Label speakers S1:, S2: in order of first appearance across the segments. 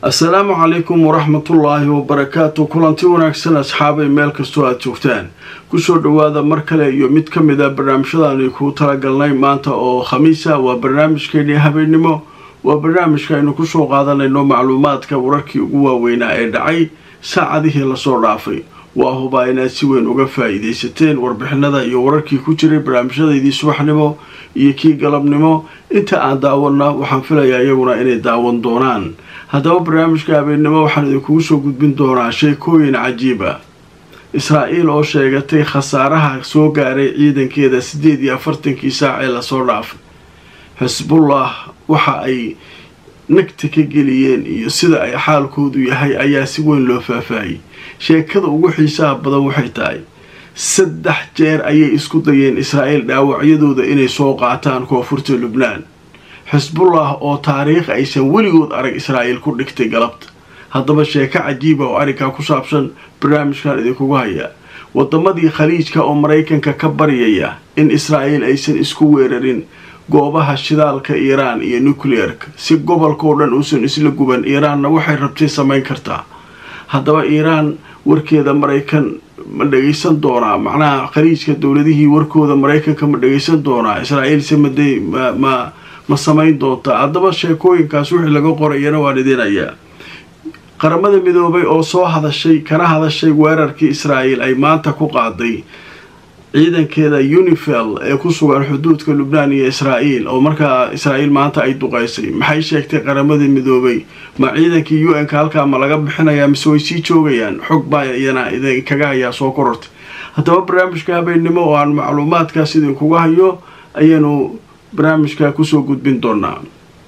S1: assalaamu calaykum waraxmatullaahi wabarakaatu kulanti wanaagsan asxaabay meel kastoo aada joogtaan kusoo dhowaada mar kale iyo mid ka mid a barnaamijyadaani kuu talagalnay maanta oo khamiisa waa barnaamijkeennii habeennimo waa barnaamijka aynu kusoo qaadanayno macluumaadka wararkii ugu waaweynaa ee dhacay saacadihii lasoo dhaafay waa hubaa inaad si weyn uga faa-iidaysateen warbixinada iyo wararkii ku jiray barnaamijyadaydii subaxnimo iyo kii galabnimo inta aan daawana waxaan filayaa iyaguna inay daawan doonaan haddaba barnaamijka habeennimo waxaan idinkugu soo gudbin doonaa sheekooyin cajiiba israa-iil oo sheegatay khasaaraha soo gaaray ciidankeeda siddeed iyo afartankii saac ee lasoo dhaafay xisbullah waxa ay nagta ka geliyeen iyo sida ay xaalkoodu yahay ayaa si weyn loo faahfaahiyey sheekada ugu xiisaha badan waxay tahay saddex jeer ayay isku dayeen israa'iil dhaawacyadooda inay soo qaataan koonfurta lubnaan xisbullah oo taariikh aysan weligood arag israa'iil ku dhigtay galabta haddaba sheeko cajiiba oo arrinkaa ku saabsan barnaamijkan idinkugu hayaa wadamadii khaliijka oo maraykanka ka baryaya in israa'iil aysan isku weerarin goobaha shidaalka iiraan iyo nucleerka si gobolkao dhan uusan isla guban iiraanna waxay rabtay samayn kartaa haddaba iiraan warkeeda maraykan ma dhagaysan doonaa macnaha khaliijka dowladihii warkooda maraykanka ma dhagaysan doonaa israa'iilse maday ma ma samayn doontaa haddaba sheekooyinkaas wixii laga qorayana waan idinayaa qaramada midoobay oo soo hadashay kana hadashay weerarkii israa'iil ay maanta ku qaaday ciidankeeda unifel ee ku sugan xuduudka lubnaan iyo israa'iil oo markaa israa'iil maanta ay duqaysay maxay sheegtay qaramada midoobay ma ciidankii u n-ka halkaa ma laga bixinayaa mise way sii joogayaan xog baa iyana idinkaga hayaa soo korortay haddaba barnaamijka habeennimo oo aan macluumaadkaas idinkuga hayo ayaanu barnaamijka kusoo gudbin doonaa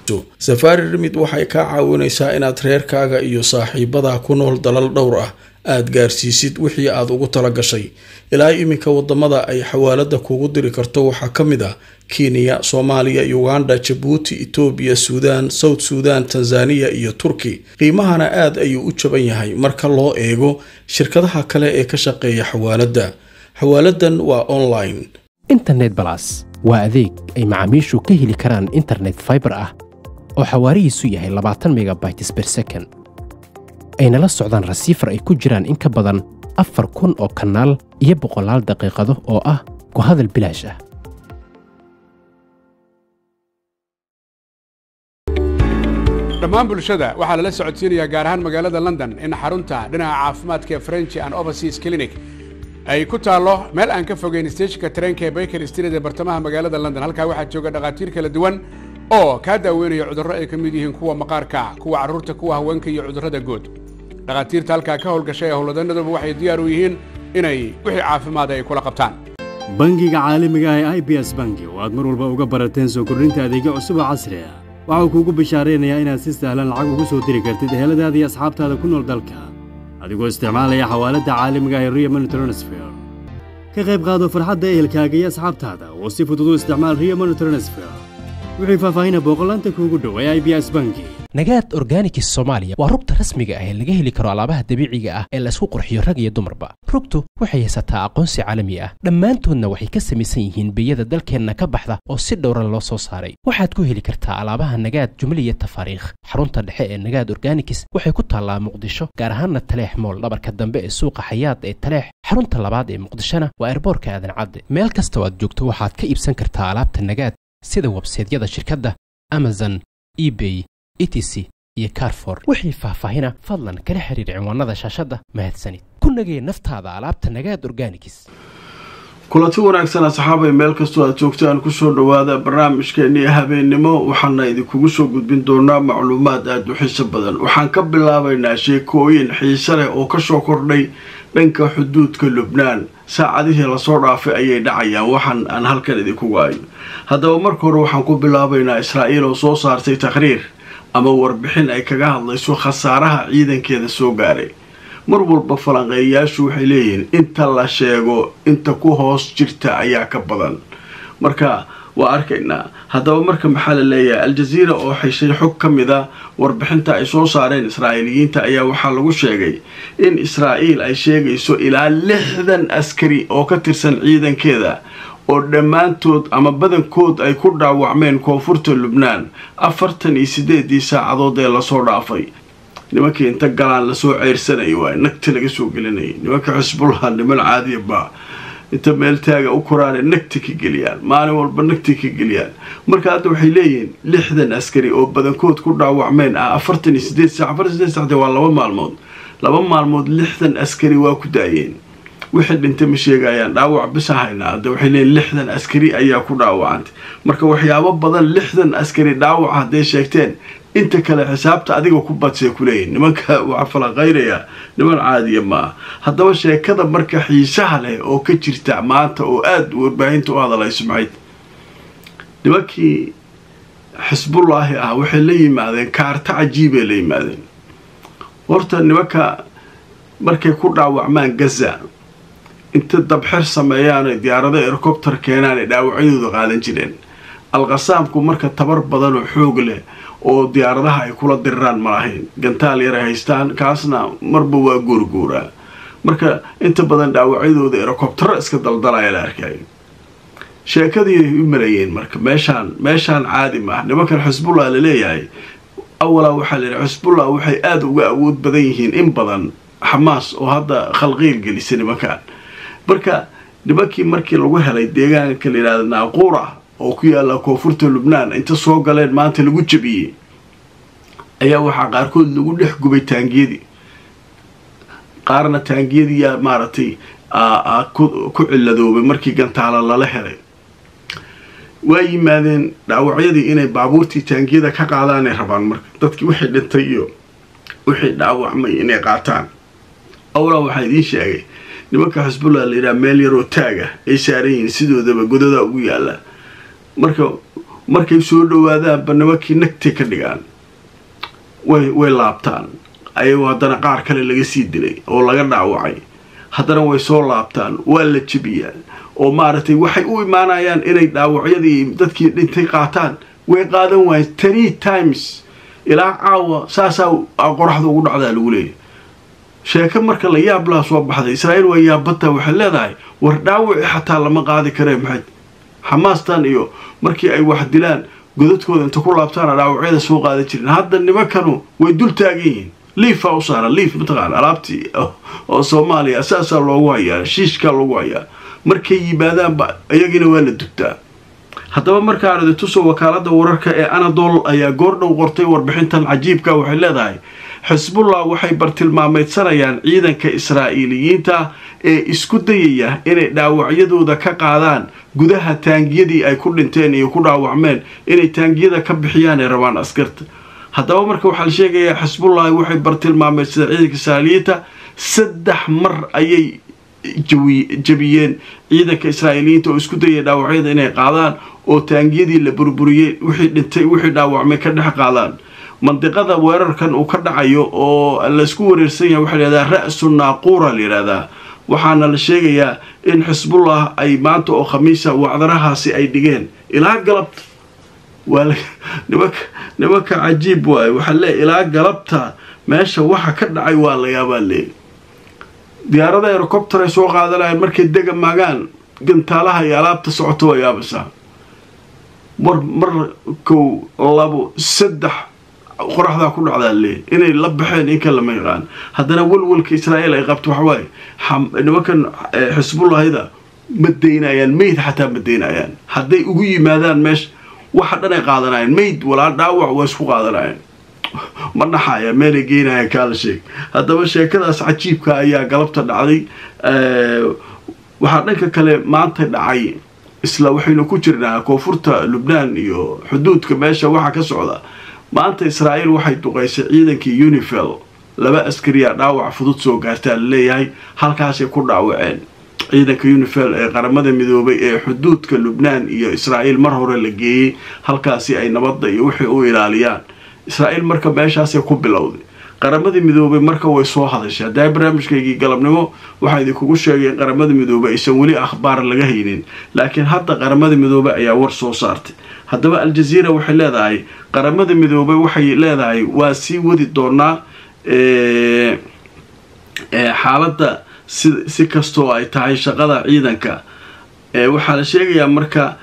S1: safaari rimid waxay kaa caawinaysaa inaad reerkaaga iyo saaxiibadaa ku nool dalal dhowr ah aada gaarsiisid wixii aada ugu tala gashay ilaa iminka wadamada ay xawaalada kugu diri karto waxaa ka mid ah kenya soomaaliya uganda jabuuti etoobiya suudaan south suudan tanzaniya iyo turki qiimahana aad ayuu u jaban yahay marka loo eego shirkadaha kale ee ka shaqeeya xawaaladda xawaaladan waa online
S2: internet balas waa adeeg ay macaamiishu ka heli karaan internet faibar ah oo xawaarihiisu yahay labaatan megabytes ber second ayna la socdaan rasiifar ay ku jiraan in ka badan afar kun oo kanaal iyo boqolaal daqiiqado oo ah ku hadal bilaash ah
S3: dhammaan bulshada waxaa lala socodsiinayaa gaar ahaan magaalada london in xarunta dhinaca caafimaadka ee french and overseas clinic ay ku taallo meel aan ka fogeyn steejinka tareenka ee baker street ee bartamaha magaalada london halkaa waxaa jooga dhakhaatiir kala duwan oo kaa daaweynaya cudurro ay ka mid yihiin kuwa maqaarka kuwa carruurta kuwa haweenka iyo cudurrada guud dhakhaatiirta halkaa ka howlgashay ee howlwadanaduba waxay diyaar u yihiin inay wixii caafimaada ay kula qabtaan
S4: bangiga caalamiga ah ee i b s bangi oo aad mar walba uga barateen soo kordhinta adeegyo cusub oo casri ah waxau kuugu bishaaraynayaa inaad si sahlan lacag ugu soo diri kartid eheladaada iyo asxaabtaada ku nool dalka adigoo isticmaalaya xawaaladda caalamiga ah ee rio money transfer ka qayb qaado farxadda ehelkaaga iyo asxaabtaada oo si fudud u isticmaal rio money transfer wixii faahfaahina booqolaanta kuugu dhow ee i b s bangi
S2: nagaad organikis soomaaliya waa rugta rasmiga ah ee laga heli karo alaabaha dabiiciga ah ee laysku qurxiyo rag iyo dumarba rugtu waxay haysataa aqoonsi caalami ah dhammaantoodna waxay ka samaysan yihiin biyada dalkeenna ka baxda oo si dhowran loo soo saaray waxaad ku heli kartaa alaabaha nagaad jumliya tafaariikh xarunta dhexe ee nagaad organikis waxay ku taallaa muqdisho gaar ahaanna taleex mool dhabarka dambe ee suuqa xayaad ee taleex xarunta labaad ee muqdishona waa erboorka aadan cadde meel kastoo aad joogto waxaad ka iibsan kartaa alaabta nagaad sida websaydyada shirkadda amazon ebay etc iyo carfor wixii faahfaahina fadlan kala xiriir cinwaanada shaashadda mahadsanid ku nagee naftaada alaabta nagaad organikis
S1: kulanti wanaagsan asxaabay meel kastoo aad joogtaan kusoo dhowaada barnaamijkeennii habeennimo waxaana idinkugu soo gudbin doonaa macluumaad aada u xiiso badan waxaan ka bilaabaynaa sheekooyin xiise leh oo kasoo kordhay dhanka xuduudka lubnaan saacadihii lasoo dhaafay ayay dhacayaan waxaan aan halkan idinkugu ayo haddaba marka hore waxaan ku bilaabaynaa israa'iil oo soo saartay taqhriir ama warbixin ay kaga hadlayso khasaaraha ciidankeeda soo gaaray mar walba falanqeeyayaashu waxay leeyihiin inta la sheego inta ku hoos jirta ayaa ka badan marka waa arkaynaa haddaba marka maxaa la leeyahay al-jaziira oo xeshay xog ka mid a warbixinta ay soo saareen israa'iiliyiinta ayaa waxaa lagu sheegay in israa'iil ay sheegayso ilaa lixdan askari oo ka tirsan ciidankeeda oo dhammaantood ama badankood ay ku dhaawacmeen koonfurta lubnaan afartan iyo sideedii saacadood ee lasoo dhaafay nimankii inta galaan lasoo ceyrsanaya waay nagti laga soo gelinayay nimanka xisbullah niman caadiya baa inta meel taaga u koraane nagti ka geliyaan maalin walba nagti ka geliyaan marka hadda waxay leeyihiin lixdan askari oo badankood ku dhaawacmeen ah afartan iyo sideed sac afartan sideed sacde waa laba maalmood laba maalmood lixdan askari waa ku daayeen wixii dhintay ma sheegayaan dhaawac bisa haynaa hadda waxay leeyihin lixdan askari ayaa ku dhaawacantay marka waxyaabo badan lixdan askari dhaawac hadday sheegteen inta kale xisaabta adiga ku badsay kuleeyihin nimanka waxaa falaqaynayaa niman caadiya maaha haddaba sheekada marka xiisaha leh oo ka jirta maanta oo aada warbaahinta u hadalay sumcayd nimankii xisbullaahi ah waxay la yimaadeen kaarta cajiibay la yimaadeen horta nimanka markay ku dhaawacmaan gaza inta dabxir sameeyaan diyaarado ercobter keenaan ay dhaawacyadooda qaadan jireen alqasaamku marka tabar badan oo xoog leh oo diyaaradaha ay kula diriraan ma lahayn gantaal yar ay haystaan kaasna marba waa goorgooraa marka inta badan dhaawacyadooda erocobtero iska daldalaya la arkayo sheekadii ay u maleeyeen marka meeshaan meeshaan caadi ma ah nimankan xisbullah laleeyahay awalaa waxaa layihi xisbullah waxay aada uga awood badan yihiin in badan xamaas oo hadda khalqiil gelisa nimankan marka nimankii markii lagu helay deegaanka la yidhahda naaquura oo ku yaalla koonfurta lubnaan inta soo galeen maanta lagu jabiyey ayaa waxaa qaarkood lagu dhex gubay taangiyadii qaarna taangiyadiiyaa maaragtay ku ciladoobay markii gantaalo lala helay waa yimaadeen dhaawacyadii inay baabuurtii taangiyada ka qaadaanay rabaan marka dadkii wixii dhintay iyo wixii dhaawacmay inay qaataan awlaa waxaa idiin sheegay nimanka xisbullah la yidhaha meel yaroo taaga ay saaran yihiin sidoodaba godadaa ugu yaalla marka markay soo dhawaadaanba nimankii nagtay ka dhigaan way way laabtaan ayagoo haddana qaar kale laga sii dilay oo laga dhaawacay haddana way soo laabtaan waa la jebiyaa oo maaragtay waxay u imaanayaan inay dhaawacyadii dadkii dhintay qaataan way qaadan waayeen three times ilaa caawa saasaa qoraxda ugu dhacdaa lagu leeyahy sheeko marka la yaab laha soo baxday israa'iil waa yaabbataa waxay leedahay war dhaawaci xataa lama qaadi karee maxay xamaastan iyo markii ay wax dilaan godadkooda inta ku laabtaana dhaawacyada soo qaadan jirin hadda nimankanu way dul taagan yihiin liifaa u saara liif mataqaana alaabtii oo soomaaliya saasaa loogu hayaa shiishkaa loogu hayaa markay yimaadaanba iyagina waa la dugtaa haddaba markaan idintuso wakaalada wararka ee anadol ayaa goordhow qortay warbixintan cajiibka waxay leedahay xisbullah waxay bartilmaameydsanayaan ciidanka israa'iiliyiinta ee isku dayaya inay dhaawacyadooda ka qaadaan gudaha taangiyadii ay ku dhinteen iyo ku dhaawacmeen inay taangiyada ka bixiyaan ee rabaan askarta haddaba marka waxaa la sheegayaa xisbullahi waxay bartilmaameydsadeen ciidanka israa'iiliyiinta saddex mar ayay jabiyeen ciidanka israa'iiliyiinta oo isku dayaya dhaawacyada inay qaadaan oo taangiyadii la burburiyey wixii dhintay wixii dhaawacmay ka dhex qaadaan mandiqada weerarkan uu ka dhacayo oo laysku wareersan yahay waxaa layihahdaa ra-su naaquura la yidhahdaa waxaana la sheegayaa in xisbullah ay maanta oo khamiisa wacdarahaasi ay dhigeen ilaa galabta waa nimanka nimanka cajiib waaye waxaa leeya ilaa galabta meesha waxa ka dhacay waa la yaabaa leey diyaarada erocopter ay soo qaadanayaan markay dega maagaan gantaalaha iyo alaabta socoto waa yaabaysaa mar mar kow labo saddex qoraxdaa ku dhacdaa leey inay la baxeen inka lama yaqaan haddana walwalka israa'iil ay qabto waxawaaye nimankan xisbullahida ma daynayaan meyd xataa ma daynayaan hadday ugu yimaadaan meesha waxa dhan ay qaadanayaan meyd walaa dhaawac waa isku qaadanayaan ma dhaxaya meelay geynayaan kaala sheeg haddaba sheekadaas cajiibka ayaa galabta dhacday waxaa dhanka kale maanta dhacay isla waxaynu ku jirnaa koonfurta lubnaan iyo xuduudka meesha waxa ka socda maanta israa'iil waxay duqaysay ciidankii unifel laba askariya dhaawac fudud soo gaartaa la leeyahay halkaasay ku dhaawaceen ciidanka unifel ee qaramada midoobay ee xuduudka lubnaan iyo israa'iil mar hore la geeyey halkaasi ay nabadda iyo wixii u ilaaliyaan israa'iil marka meeshaasay ku bilowday qaramada midoobay marka way soo hadashay haddaa barnaamijkaygii galabnimo waxaa idinkugu sheegay in qaramada midoobey aysan weli akhbaar laga haynin laakiin hadda qaramada midoobey ayaa war soo saartay haddaba al-jaziira waxay leedahay qaramada midoobey waxay leedahay waa sii wadi doonaa xaaladda si si kastoo ay tahay shaqada ciidanka waxaa la sheegayaa marka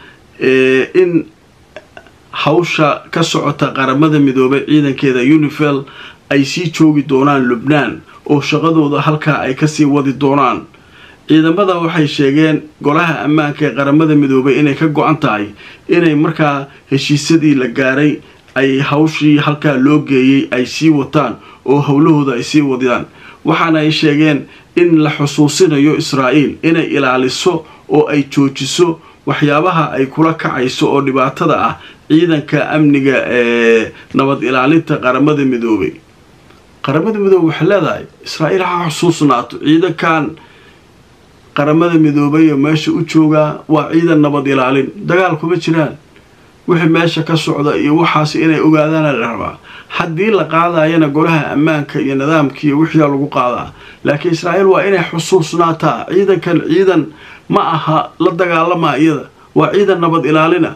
S1: in hawsha ka socota qaramada midoobay ciidankeeda unifel ay sii joogi doonaan lubnaan oo shaqadooda halkaa ay kasii wadi doonaan ciidamada waxay sheegeen golaha ammaanka ee qaramada midoobay inay ka go-an tahay inay markaa heshiisyadii la gaaray ay hawshii halkaa loo geeyey ay sii wataan oo howlahooda ay sii wadaan waxaana ay sheegeen in la xusuusinayo israa'iil inay ilaaliso oo ay joojiso waxyaabaha ay kula kacayso oo dhibaatada ah ciidanka amniga ee nabad ilaalinta qaramada midoobay qaramada midoobey waxay leedahay israa'iil ha xusuusnaato ciidankan qaramada midoobay oo meesha u joogaa waa ciidan nabad ilaalin dagaal kuma jiraan wixii meesha ka socda iyo waxaas inay ogaadaana la rabaa haddii la qaadayana golaha ammaanka iyo nidaamkiiyo wixiia lagu qaadaa laakiin israa'iil waa inay xusuusnaataa ciidankan ciidan ma aha la dagaalamaa iyada waa ciidan nabad ilaalina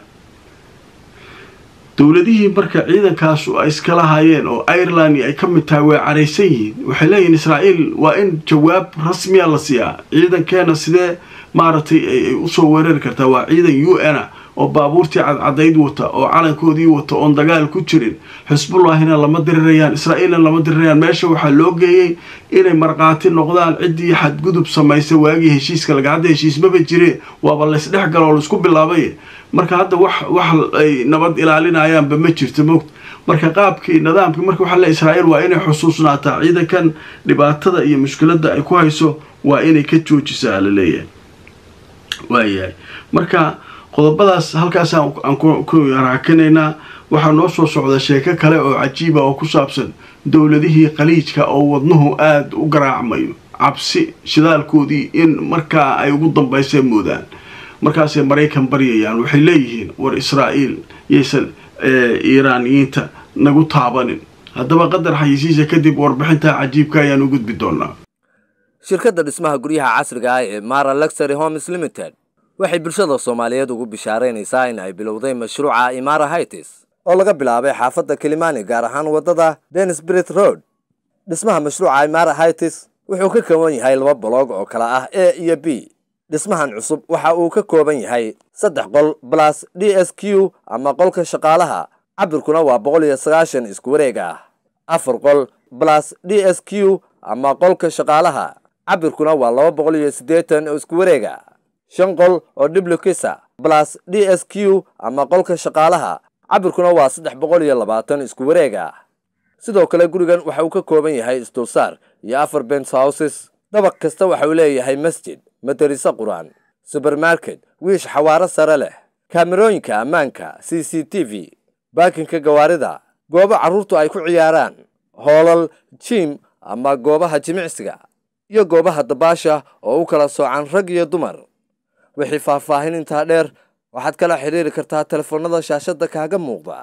S1: dowladihii marka ciidankaasu ay iskala hayeen oo ireland ay ka mid tahay way caraysan yihiin waxay leeyihin israa'iil waa in jawaab rasmiya la siiyaa ciidankeena sidee maaragtay ay usoo weerari kartaa waa ciidan u n a oo baabuurtii cadcadayd wata oo calankoodii wata oon dagaal ku jirin xisbullahina lama dirirayaan israa'iilna lama dirirayaan meesha waxaa loo geeyey inay markhaati noqdaan ciddii xadgudub samaysay waagii heshiiska laga hadda heshiismaba jire waaba laysdhex galo oo laisku bilaabay marka hadda wax wax ay nabad ilaalinayaanba ma jirto moogta marka qaabkii nidaamkii marka waxaa le israa'iil waa inay xusuusnaataa ciidankan dhibaatada iyo mushkiladda ay ku hayso waa inay ka joojisaa la leeyahay waayahay marka qodobadaas halkaas aan ku raakinaynaa waxaa noo soo socda sheeko kale oo cajiiba oo ku saabsan dowladihii khaliijka oo wadnuhu aada u garaacmayo cabsi shidaalkoodii in markaa ay ugu dambaysay moodaan markaasay maraykan baryayaan waxay leeyihiin war israa'iil yaysan iiraaniyiinta nagu taabanin haddaba qadar xayisiisa kadib warbixinta cajiibka ayaan u gudbi doonaa
S5: shirkadda dhismaha guryaha casriga ah ee mara luxury homes limited waxay bulshada soomaaliyeed ugu bishaaraynaysaa in ay bilowday mashruuca imara hightis oo laga bilaabay xaafadda kilimani gaar ahaan waddada denisbrit road dhismaha mashruuca imara hightis wuxuu ka kooban yahay laba boloog oo kala ah a iyo b dhismahan cusub waxa uu ka kooban yahay saddex qol balas d s q ama qolka shaqaalaha cabirkuna waa boqol iyo sagaashan isku wareeg ah afar qol balas d s q ama qolka shaqaalaha cabirkuna waa laba boqol iyo siddeetan oo isku wareega shan qol oo dhiblukisa balas d s q ama qolka shaqaalaha cabirkuna waa saddex boqol iyo labaatan isku wareega sidoo kale gurigan waxa uu ka kooban yahay isdulsaar iyo afar bens houses dabaq kasta waxa uu leeyahay masjid madariso qur-aan subermarket wiish xawaaro sare leh kaamerooyinka ammaanka c c t v baakinka gawaarida goobo carruurtu ay ku ciyaaraan hoolal jiim ama goobaha jimicsiga iyo goobaha dabaasha oo u kala soocan rag iyo dumar wixii faahfaahin intaa dheer waxaad kala xidhiiri kartaa telefoonnada shaashadda kaaga muuqda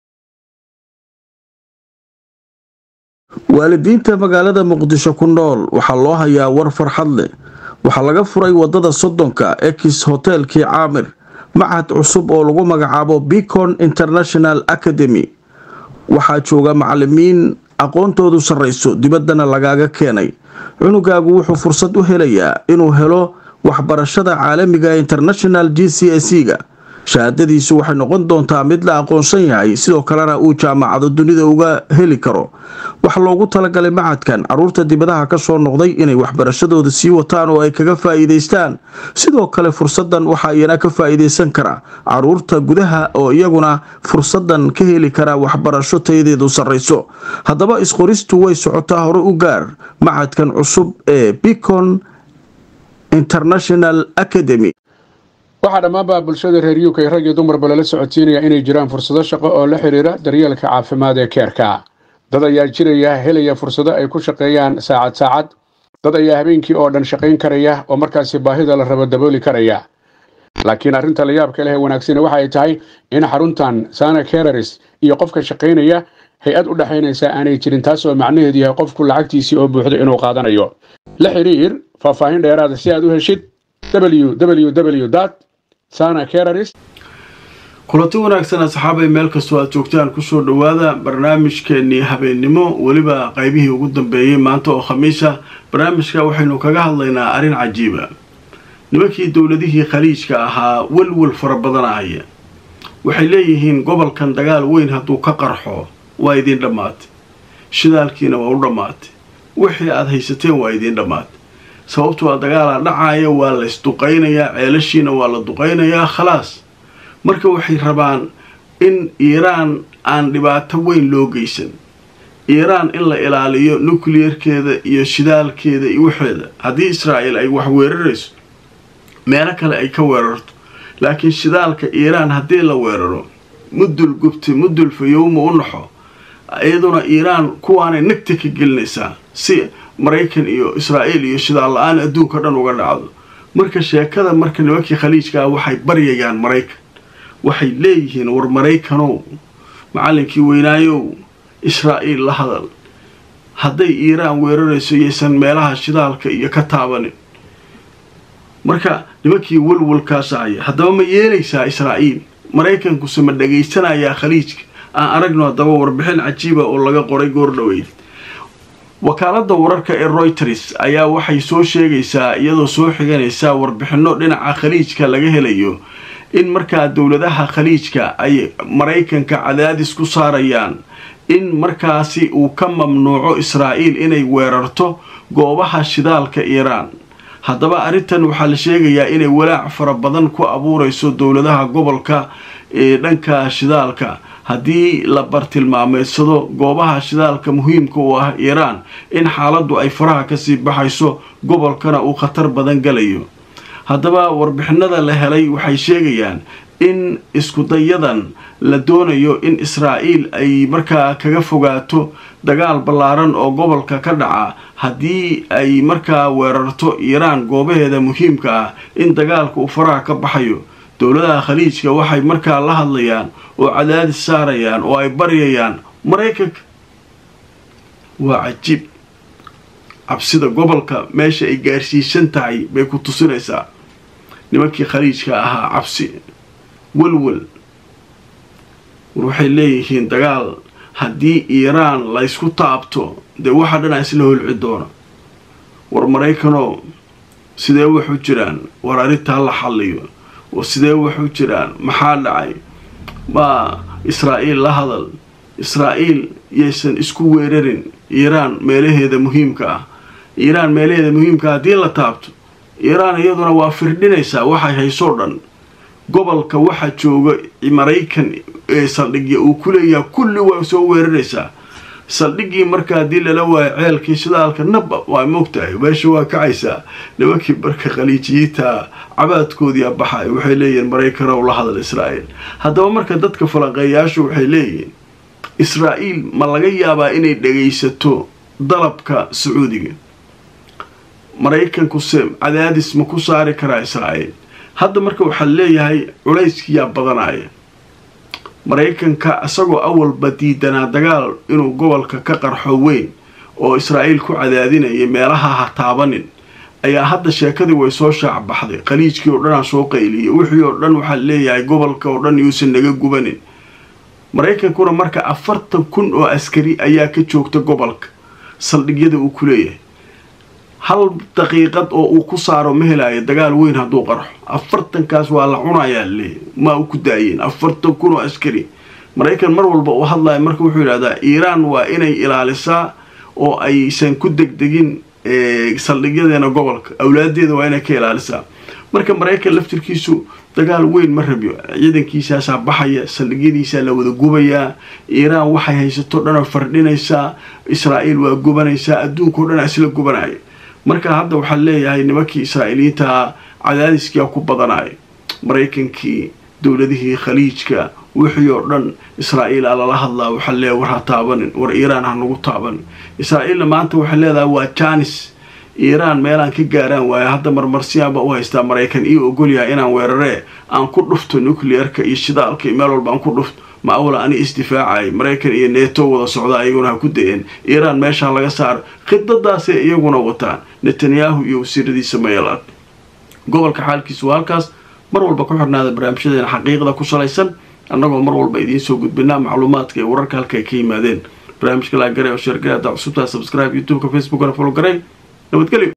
S1: waalidiinta magaalada muqdisho ku nool waxaa loo hayaa war farxad leh waxaa laga furay wadada soddonka ex hotelkii caamir machad cusub oo lagu magacaabo bicon international academy waxaa jooga macalimiin aqoontoodu sarrayso dibaddana lagaaga keenay cunugaagu wuxuu fursad u helayaa inuu helo waxbarashada caalamiga ee international g c s ga shahaadadiisu waxay noqon doontaa mid la aqoonsan yahay sidoo kalena uu jaamacado dunida uga heli karo waxaa loogu talagalay macadkan caruurta dibadaha ka soo noqday inay waxbarashadooda sii wataan oo ay kaga faa'iidaystaan sidoo kale fursadan waxaa iyana ka faa'iidaysan kara caruurta gudaha oo iyaguna fursadan ka heli kara waxbarasho tayadeedu sarrayso haddaba isqoristu way socotaa hore u gaar macadkan cusub ee bicon international academy
S3: waxaa dhammaanba bulshada reer uk rag iyo dumarba lala socodsiinaya inay jiraan fursado shaqo oo la xidhiira daryeelka caafimaad ee keerka dad ayaa jiraya helaya fursado ay ku shaqeeyaan saacad saacad dad ayaa habeenkii oo dhan shaqayn karaya oo markaasi baahida la rabo dabooli karaya laakiin arrinta la yaabka leh ee wanaagsani waxa ay tahay in xaruntan sana kereris iyo qofka shaqaynaya hay-ad u dhexaynaysa aanay jirin taas oo macnaheedu yahay qofku lacagtiisii oo buuxdo inuu qaadanayo la xidhiir faahfaahin dheeraada si aad u heshid www
S1: kulanti wanaagsan asxaabay meel kastoo aad joogtaan kusoo dhowaada barnaamijkeenii habeennimo weliba qaybihii ugu dambeeyey maanta oo khamiisa barnaamijka waxaynu kaga hadlaynaa arrin cajiiba nimankii dowladihii khaliijka ahaa welwel fara badanahaya waxay leeyihiin gobolkan dagaal weyn hadduu ka qarxo waa idin dhammaatay shidaalkiina waa u dhammaatay wixii aada haysateen waa idiin dhammaatay sababto waa dagaalaa dhacaaya waa la ysduqaynayaa ceelashiina waa la duqaynayaa khalaas marka waxay rabaan in iiraan aan dhibaato weyn loo geysan iiraan in la ilaaliyo nuclearkeeda iyo shidaalkeeda iyo waxeeda haddii israa'iil ay wax weerarayso meelo kale ay ka weerarto laakiin shidaalka iiraan haddii la weeraro mudul gubti mudul fayowma u naxo iyaduna iiraan kuwaanay nagta ka gelinaysaa si maraykan iyo israa'iil iyo shidaal la-aan adduunka dhan uga dhacdo marka sheekada marka nimankii khaliijkaa waxay baryayaan maraykan waxay leeyihiin war maraykanow macallinkii weynaayow israa'iil la hadal hadday iiraan weerarayso yaysan meelaha shidaalka iyo ka taabanin marka nimankii walwalkaasa haya haddaba ma yeelaysaa israa'iil maraykankuse ma dhegaysanayaa khaliijka aan aragno haddaba warbixin cajiiba oo laga qoray goordhoweyd wakaaladda wararka ee royters ayaa waxay soo sheegaysaa iyadoo soo xiganaysaa warbixinno dhinaca khaliijka laga helayo in markaa dowladaha khaliijka ay maraykanka cadaadis ku saarayaan in markaasi uu ka mamnuuco israa'iil inay weerarto goobaha shidaalka iiraan haddaba arrintan waxaa la sheegayaa inay walaac fara badan ku abuurayso dowladaha gobolka ee dhanka shidaalka haddii la bartilmaameedsado goobaha shidaalka muhiimka u ah iiraan in xaaladdu ay faraha kasii baxayso gobolkana uu khatar badan galayo haddaba warbixinada la helay waxay sheegayaan in iskudayadan la doonayo in israa'iil ay markaa kaga fogaato dagaal ballaaran oo gobolka ka dhaca haddii ay markaa weerarto iiraan goobaheeda muhiimka ah in dagaalka uu faraha ka baxayo dowladaha khaliijka waxay markaa la hadlayaan oo cadaadis saarayaan oo ay baryayaan maraykanka waa cajiib cabsida gobolka meesha ay gaarsiisan tahay bay ku tusinaysaa nimankii khaliijka ahaa cabsi walwal war waxay leeyihiin dagaal haddii iiraan laysku taabto dee waxa dhanaa isla holci doona war maraykanoo sidee waxu jiraan war arrintaa la xalliyo war sidee waxu jiraan maxaa dhacay maa israa'iil la hadal israa'iil yaysan isku weerarin iiraan meelaheeda muhiimka ah iiraan meelaheeda muhiimka haddii la taabto iiraan iyaduna waa firdhinaysaa waxay haysoo dhan gobolka waxa jooga maraykan ee saldhigya uu ku leeyaha kulli waa soo weeraraysaa saldhiggii marka haddii lala waayo ceelkii shidaalka naba waa moogtahay meesha waa kacaysaa nimankii marka khaliijiyiinta cabaadkoodii baxay waxay leeyihiin maraykanow la hadal israa'iil haddaba marka dadka falanqeeyaashu waxay leeyihiin israa'iil ma laga yaabaa inay dhagaysato dalabka sacuudiga maraykankuse cadaadis ma ku saari karaa israa'iil hadda marka waxaa leeyahay culayskiyaa badanaya maraykanka isagoo awalba diidanaa dagaal inuu gobolka ka qarxo weyn oo israa'iil ku cadaadinaya meelaha ha taabanin ayaa hadda sheekadii way soo shaac baxday khaliijkii oo dhanaa soo qayliyay wixii oo dhan waxaa leeyahay gobolka oo dhan yuusan naga gubanin maraykankuna marka afartan kun oo askari ayaa ka joogta gobolka saldhigyada uu ku leeyahay hal daqiiqad oo uu ku saaro ma helaayo dagaal weyn hadduu qarxo afartankaas waa la cunayaa leeyahy maa u ku daayeen afartan kun oo askari maraykan mar walba uu hadlaya marka wuxuu yidhahdaa iiraan waa inay ilaalisaa oo aysan ku degdegin saldhigyadeena gobolka awlaadeeda waa inay ka ilaalisaa marka maraykan laftirkiisu dagaal weyn ma rabyo ciidankiisaasaa baxaya saldhigyadiisaa la wada gubayaa iiraan waxay haysato dhanoo fardhinaysaa israa'iil waa gubanaysaa adduunkao dhan isla gubanaya marka hadda waxaa leeyahay nimankii israa'iiliyiinta cadaadiskia ku badanaya maraykankii dowladihii khaliijka wixii oo dhan israa'iil aa lala hadlaa waxaa leeyahay war ha taabanin war iiraan ha nagu taabanin israa'iilna maanta waxay leedahay waa janis iiraan meelaan ka gaaraan waayo hadda marmarsiyaanba u haystaa maraykan io ogolyahay inaan weeraree aan ku dhufto nuclearka iyo shidaalka iyo meel walba aan ku dhufto ma awla ani isdifaacay maraykan iyo neeto wada socda iyaguna ha ku da-een iiraan meeshaa laga saaro khidadaasay iyaguna wataan netanyahu iyo wasiiradiisa mayalaad gobolka xaalkiisu waa halkaas mar walba ku xirnaada barnaamijyadeena xaqiiqda ku salaysan annagoo mar walba idiin soo gudbinaa macluumaadka iyo wararka halka ay ka yimaadeen barnaamijka laagare oo sheergare haddaa cusubtaa subscribe youtubeka facebookana follow garay nabadgelyo